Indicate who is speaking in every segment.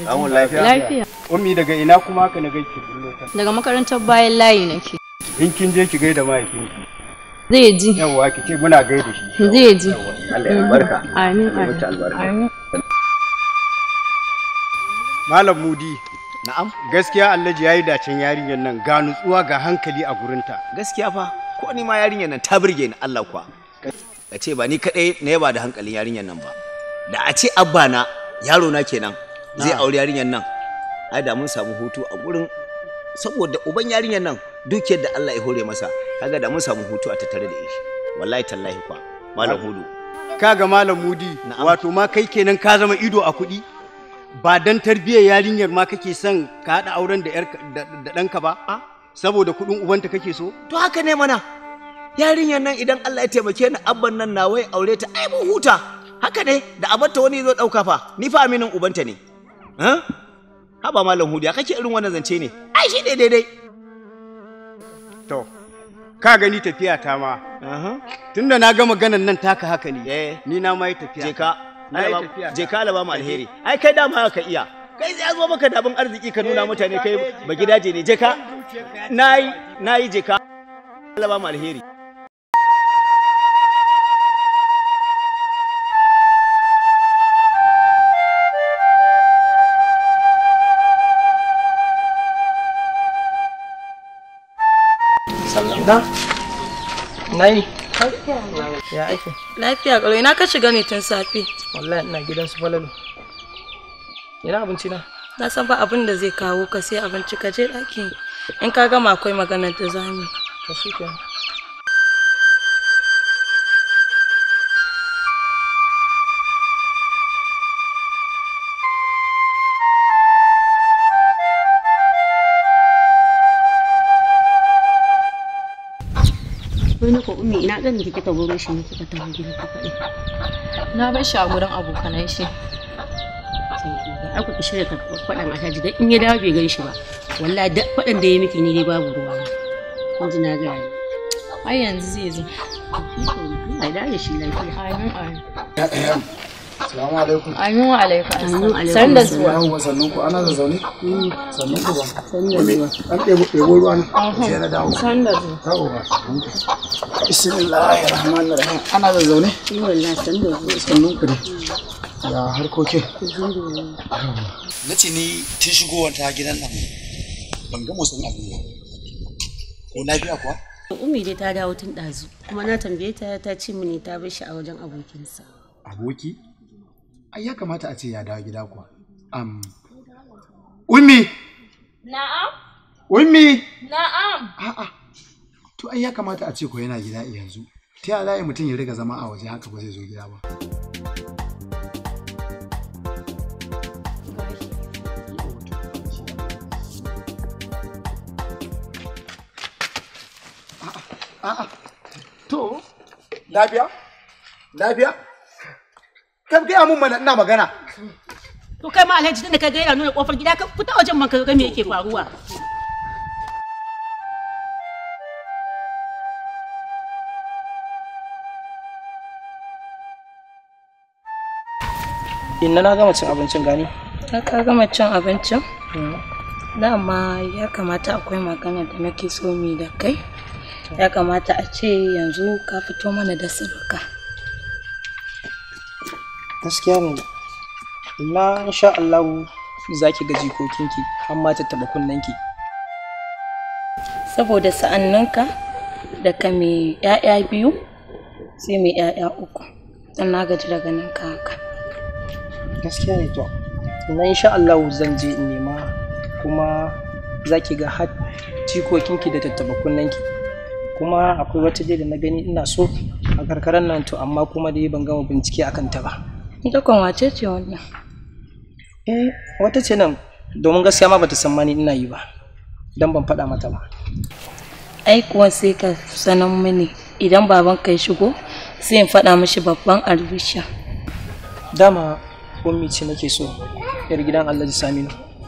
Speaker 1: Amun lafiya.
Speaker 2: Lafiya.
Speaker 3: Ummi daga ina kuma haka na gaishe bullo ta.
Speaker 2: Daga makarantar bayan layi nake.
Speaker 3: In kin je ki gaida mahaifinki.
Speaker 2: Zai ji.
Speaker 3: Yawwa ki ce muna gaida shi.
Speaker 2: Zai ji.
Speaker 1: Allah ya barka.
Speaker 2: Amin.
Speaker 1: Mutu albarka.
Speaker 2: Amin.
Speaker 3: Malam Mudi.
Speaker 1: Na'am.
Speaker 3: Gaskiya Alhaji yayi dacen yarinyar nan ga nutsuwa ga hankali a gurinta.
Speaker 1: Gaskiya fa ko ni ma yarinyar nan ta burge ni Allah kuwa. Ka ce ba ni kadai na yaba da hankalin yarinyar nan ba. Da a ce abba na yaro na kenan zai aure yarinyar nan. Ai da mun samu hutu a gurin saboda uban yarinyar nan dukiyar da Allah ya hore masa kaga da mun samu hutu a tattare da shi. Wallahi tallahi kwa. Malam Hudu.
Speaker 3: Kaga Malam Mudi
Speaker 1: Na'am.
Speaker 3: wato ma kai kenan ka zama ido a kuɗi. Ba dan tarbiyyar yarinyar ma kake son ka haɗa auren da yarka da da ɗanka ba? Saboda kuɗin ubanta kake so?
Speaker 1: To haka ne mana. Yarinyar nan idan Allah ya taimake ni abban nan na wai aure ta ai mun huta. Haka ne da abarta wani zo dauka fa. Ni fa aminin ubanta ne. Ha? Haba malam Hudu ya kake irin wannan zance ne? Ai shi ne daidai.
Speaker 3: To, ka gani tafiya ta ma. Tunda na ga maganan nan taka haka ne.
Speaker 1: Eh.
Speaker 3: Ni na ma yi tafiya.
Speaker 1: Je ka.
Speaker 3: Na yi
Speaker 1: Allah ba-
Speaker 3: tafiya.
Speaker 1: Je ka Allah ba mu alheri. Ai kai dama haka iya. Kai sai ya zo maka da abin arziki ka nuna mutane kai ba gidaje ne. Je ka. Nayi nayi je ka. Allah ba mu alheri.
Speaker 4: Na? Na yi? Ya aiki?
Speaker 2: Lafiya ƙalau ina ka shiga ne tun safe.
Speaker 4: Wallahi ina gidan su falalu. Ina abinci na?
Speaker 2: Na san ba abin da zai kawo ka sai abinci ka je ɗaki. In ka gama akwai maganar da za mu. yi.
Speaker 4: To shi kenan.
Speaker 5: wani ko ummi ina ɗan da kika baro shi ne kika taho gida ka faɗi
Speaker 2: Na bar shi a gurin abokanan shi.
Speaker 5: ai ku ki shirya ka faɗan alhaji dan in ya dawo bai gan shi ba wallahi da faɗan da ya miki ni dai babu ruwa kun ji na gaya
Speaker 2: Ai yanzu zai zo.
Speaker 5: Allah ya dawo da shi lafiya
Speaker 2: Amin amin.
Speaker 6: Salamu alaikum.
Speaker 2: Amin wa alaikum
Speaker 5: Amin
Speaker 2: assalam.
Speaker 5: alaikum
Speaker 2: San da zuwa.
Speaker 6: Yawon sannan ku ana da zaune? Sannan ku ba. An ɗebo ɗebo ruwa ne. Sai na dawo.
Speaker 2: San da zuwa.
Speaker 6: Dawo ba. Bismillahir Rahmanir Rahim. Ana da zaune?
Speaker 5: ni wallahi san da zuwa
Speaker 6: Sannan ku ne. Ya harkokin.
Speaker 7: na ce ni tun shigowar ta gidan nan ban ga motsin abu ba ko lafiya kuwa
Speaker 5: ummi dai ta dawo tun ɗazu kuma na tambaye ta ta ce mini ta bar shi a wajen abokinsa
Speaker 6: Aboki? Ai ya kamata a ce ya dawo gida kuwa. Am. Ummi!
Speaker 2: Na'am.
Speaker 6: Ummi!
Speaker 2: Na'am.
Speaker 6: A'a. To ai ya kamata a ce ko yana gida yanzu. Ta yaya za mutum ya riga zama a waje haka ba zai zo gida ba. A'a. To, lafiya? Lafiya? Ka gaya mun mana ina magana.
Speaker 5: to kai ma alhaji tunda ka ga yana nuna kofar gida ka fita wajen man ka ga me yake faruwa
Speaker 4: Inna na gama cin abincin gani.
Speaker 2: Ka ka gama cin abincin? Dama ya kamata akwai magana da nake so mi da kai. Ya kamata a ce yanzu ka fito mana da sirrika.
Speaker 4: Gaskiya ne. Inna insha Allah za ki ga jikokinki har ma ta taɓa kunnenki.
Speaker 2: Saboda sa'anninka da ka mai 'ya'ya biyu sai mai 'ya'ya uku. Dan na gaji da ganin ka haka.
Speaker 4: Gaskiya ne to. Inna insha Allah zan je in nema kuma za ki ga har jikokinki da tattaɓa kunnenki. Kuma akwai wata dai da na gani ina so a karkarar nan to amma kuma dai ban gama bincike akan ta ba.
Speaker 2: Ita kan wace ce wannan?
Speaker 4: Eh, wata ce nan domin gaskiya ma bata san mani ina yi ba. Dan ban faɗa mata ba.
Speaker 2: Ai kuwa sai ka sanan mini idan baban ka ya shigo sai in faɗa mishi babban albisha.
Speaker 4: Dama ummi ce nake so yar gidan Alhaji Saminu.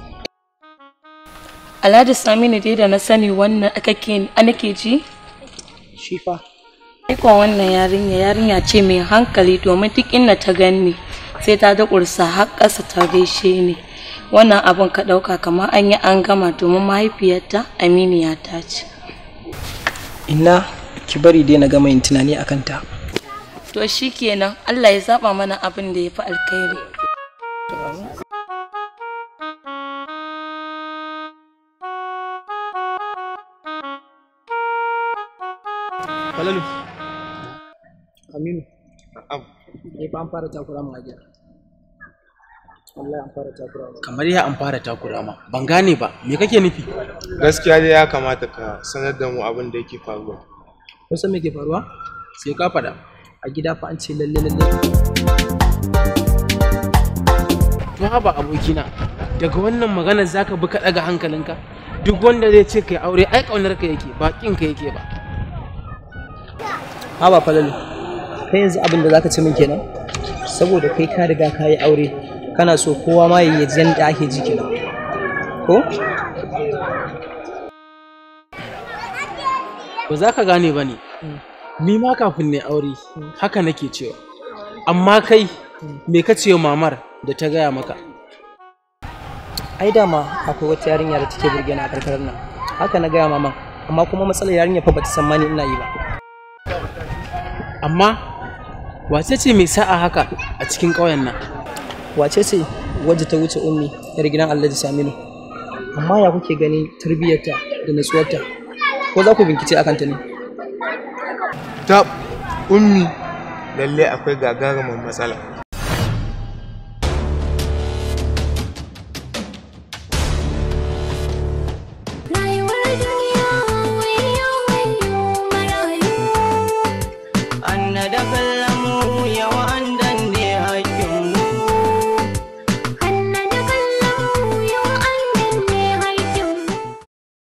Speaker 2: Alhaji Saminu dai da na sani wannan kake nake ji
Speaker 4: Shi fa
Speaker 2: Aikon wannan yarinya yarinya ce mai hankali domin duk inda ta gani sai ta da ƙursa har ƙasa ta gaishe ni. wannan abun ka ɗauka kamar an yi an gama domin mahaifiyarta aminiya ta ce
Speaker 4: inna ki bari dai na gama yin tunani akan ta
Speaker 2: to shikenan Allah ya zaba mana abin da ya fi alkhairi
Speaker 4: falalu aminu ne fa an fara takura mu a gida wallahi an fara takura mu
Speaker 8: kamar ya an fara takura ma ban gane ba me kake nufi
Speaker 9: gaskiya dai ya kamata ka sanar da mu abin da yake faruwa
Speaker 4: kun san me ke faruwa
Speaker 8: sai ka faɗa
Speaker 4: a gida fa an ce lalle lalle
Speaker 8: to haba abokina daga wannan maganar zaka bi ka ɗaga hankalinka duk wanda zai ce kai aure ai ƙaunar ka yake ba ƙin ka yake ba
Speaker 4: ha ba falalu kai yanzu abin da zaka ce min kenan saboda kai ka riga ka yi aure kana so kowa ma ya ji yadda ake ji kenan ko
Speaker 8: ba za ka gane ba ne ni ma kafin ne aure haka nake cewa amma kai me ka ce wa mamar da ta gaya maka
Speaker 4: ai dama akwai wata yarinya da take burge ni a karkarar nan haka na gaya maman amma kuma matsalar yarinya fa bata san mani ina yi ba
Speaker 8: amma wace ce mai sa'a haka a cikin ƙauyen nan
Speaker 4: wace ce wadda ta wuce ummi yar gidan Alhaji Saminu amma ya kuke gani tarbiyyarta da natsuwarta ko za ku bincike akan ta ne
Speaker 9: ta ummi lalle akwai gagarumin matsala